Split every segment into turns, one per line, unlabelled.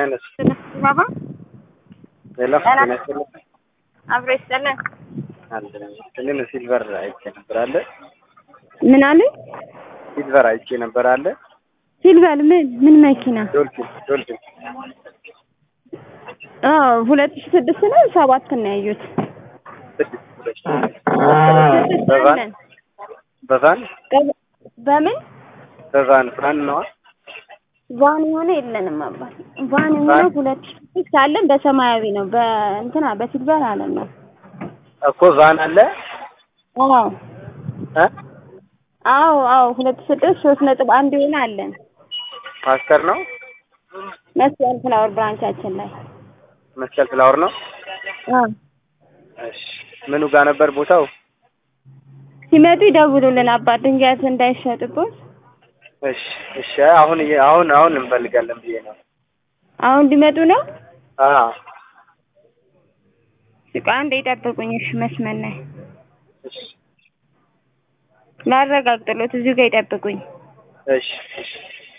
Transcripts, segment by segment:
አይነት
ባባ
ሌላ
ጤና
ጤና ይስጥልኝ።
አብሮ ይስጠለን።
አንድ ግን ሲልቨር አይቼ ነበር አለ
ምን አሉኝ?
ሲልቨር አይቼ ነበር አለ
ሲልቨር ምን ምን መኪና?
ዶልፊን ዶልፊን
አዎ ሁለት ሺህ ስድስት ነው ሰባት ነው ያዩት።
ስድስት ሁለት
ስድስት
በቫን
አለን።
በቫን
በ- በምን
በቫን ቫን ነዋ
ቫን የሆነ የለንም አባት ቫን የሆነ
ቫን?
ሁለት ሺህ ስድስት አለን በሰማያዊ ነው በእንትና በሲልቨር አለን ነው
እኮ ቫን አለ
አዎ
እ
አዎ አዎ ሁለት ሺህ ስድስት ሶስት ነጥብ አንድ የሆነ አለን
ፓስተር ነው
መስቀል ፍላወር ብራንቻችን ላይ
መስቀል ፍላወር ነው
አዎ
እሺ ምኑ ጋር ነበር ቦታው
ሲመጡ ይደውሉልን አባት ድንጋት እንዳይሸጥብን
እሺ እሺ አሁን እየ- አሁን አሁን እንፈልጋለን ብዬ ነው
አሁን እንዲመጡ ነው
አ
እቃ እንደ ይጠብቁኝ እሺ መስመር ላይ
እሺ
ላረጋግጥሎት እዚሁ ጋር ይጠብቁኝ
እሺ እሺ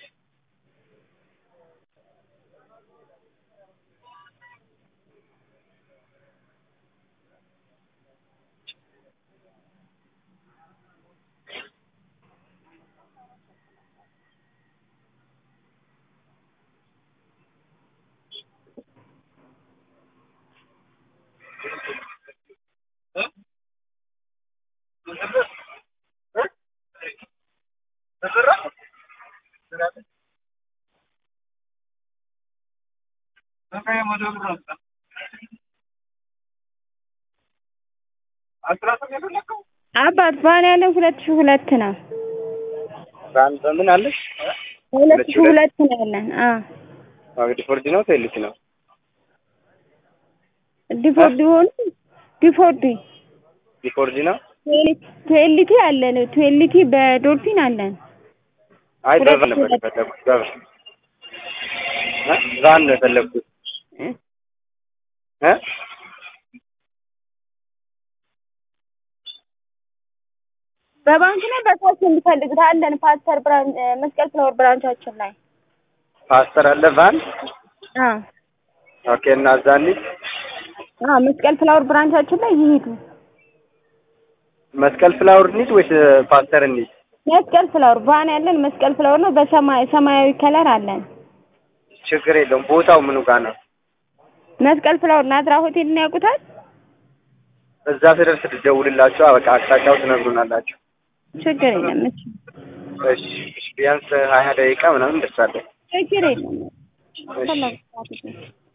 አባት ቫን ያለን ሁለት ሺህ ሁለት ነው
ቫን በምን አለሽ
ሁለት ሺህ ሁለት ነው ያለን አ
እንግዲህ ፎርጂ ነው ቴልሲ ነው
ዲፎርዲ ሆኑ ዲፎርዲ
ፎርጂ ነው
ትዌልቲ አለን ትዌልቲ በዶልፊን አለን
አይ
ሁለት
በቫን ነበር
ሁለት።
የፈለኩት በቫን እ ቫን ነው የፈለኩት እ
በባንክ ላይ በታች እንዲፈልጉት አለን ፓስተር ብራንች መስቀል ፍላወር ብራንቻችን ላይ
ፓስተር አለ ቫን
አ
ኦኬ እና እዛ እንሂድ
አ መስቀል ፍላወር ብራንቻችን ላይ ይሄዱ
መስቀል ፍላወር እንሂድ ወይስ ፓስተር እንሂድ
መስቀል ፍላወር ቫን ያለን መስቀል ፍላወር ነው በሰማይ ሰማያዊ ከለር አለን
ችግር የለውም ቦታው ምኑ ጋር ነው
መስቀል ፍላወር ናዝራ ሆቴል ነው ያውቁታል
እዛ ስደርስ ትደውልላችሁ በቃ አቅጣጫው ትነግሩናላችሁ
ችግር የለም እሺ
እሺ እሺ ቢያንስ ሀያ ደቂቃ ምናምን እንደርሳለን
ችግር የለም
እሺ
ፈለጉት